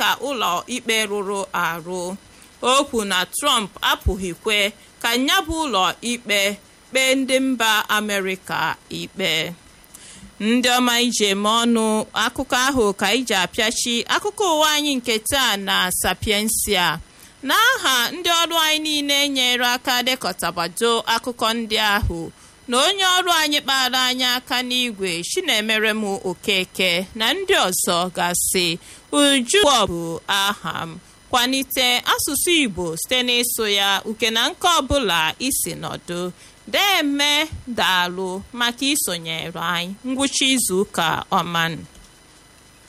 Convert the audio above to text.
dịka ụlọ ikpe rụrụ arụ o kwu na trump apụghịkwe ka ya bụ ụlọ ikpe kpee ndị mba amerịka ikpe ndị ọma ije eme ọnụ akụkọ ahụ ka iji apịachi akụkọ ụwa anyị nke taa na sapiensia n'aha ndị ọrụ anyị niile nyere aka dekọtabado akụkọ ndị ahụ na onye ọrụ anyị kpara anyị aka n'igwe chinemere m okeke na ndị ọzọ gasị uju bụ aha m kwalite asụsụ igbo site n'ịsụ ya uke na nke ọbụla isi nọdụ deme daalụ maka isonyere anyị ngwụcha izu ụka ọmanụ